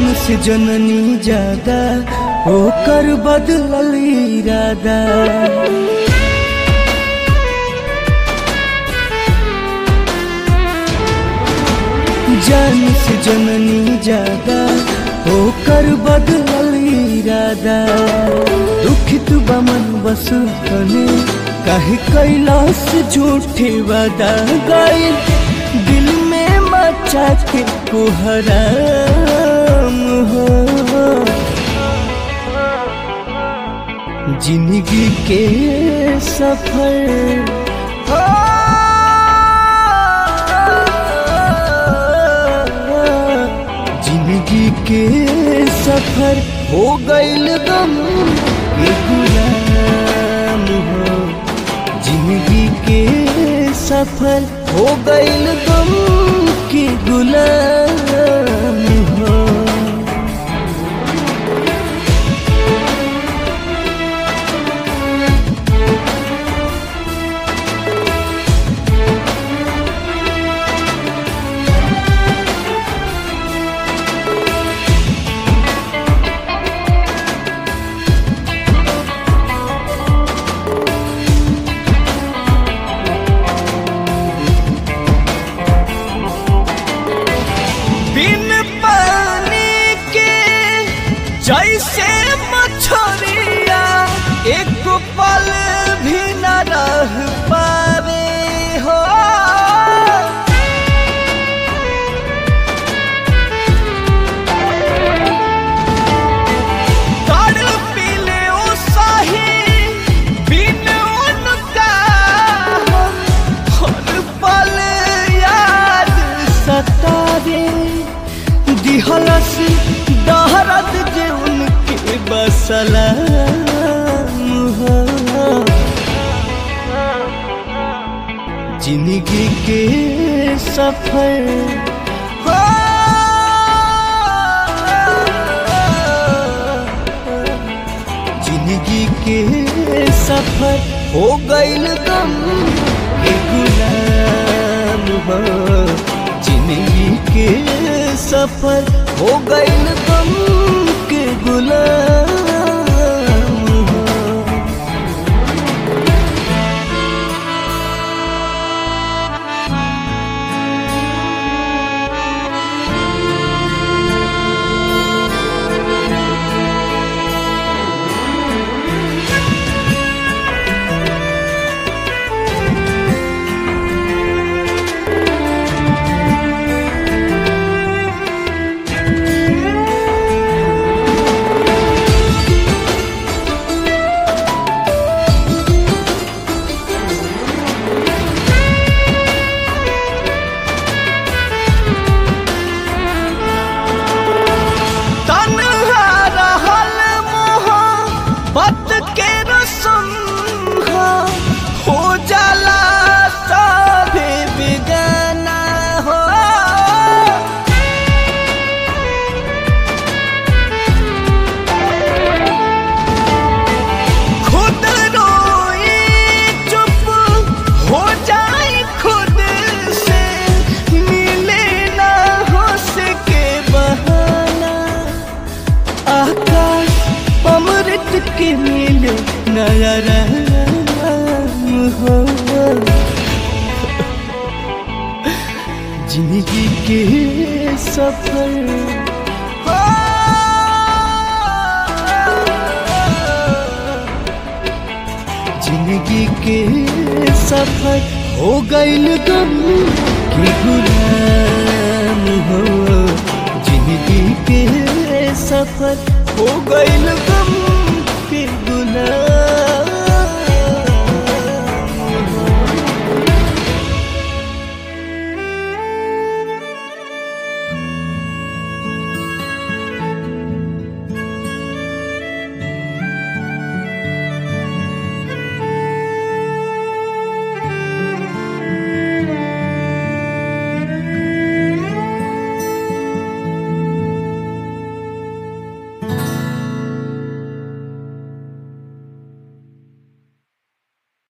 से जननी ज्यादा होकर बदलल इरादा जान से जननी ज्यादा होकर बदलल इरादा दुखित बमन बस तने काहे कैलाश झूठे वादा गए दिल में मचा के कोहराम हो जिंदगी के सफर जिंदगी के सफर हो गईल गम के गुलाम हो जिंदगी के सफर हो गईल गम के गुलाम हो बिन पानी के जैसे मछरिया एक पल भी न रह पावे हो तड़पिले ओ साही बिन उनका हर पल याद सतावे दिहलस दहरत जे उनके बसला जिंदगी के सफर हो जिंदगी के सफर हो गईल गम के गुलाम हो जिंदगी के सफर हो गईल गम के गुलाम हो तन्हा रहल मोहब्बत के रसम हा, हो जाला सभे बेगाना हो खुद रोई चुप हो जाए खुद से मिले ना हो सके बहाना आकाश अमृत के मिले नया राम हो जिंदगी के सफर जिंदगी के सफर हो गईल गम के गुलाम हो जिंदगी के सफर हो गईल गम के गुलाम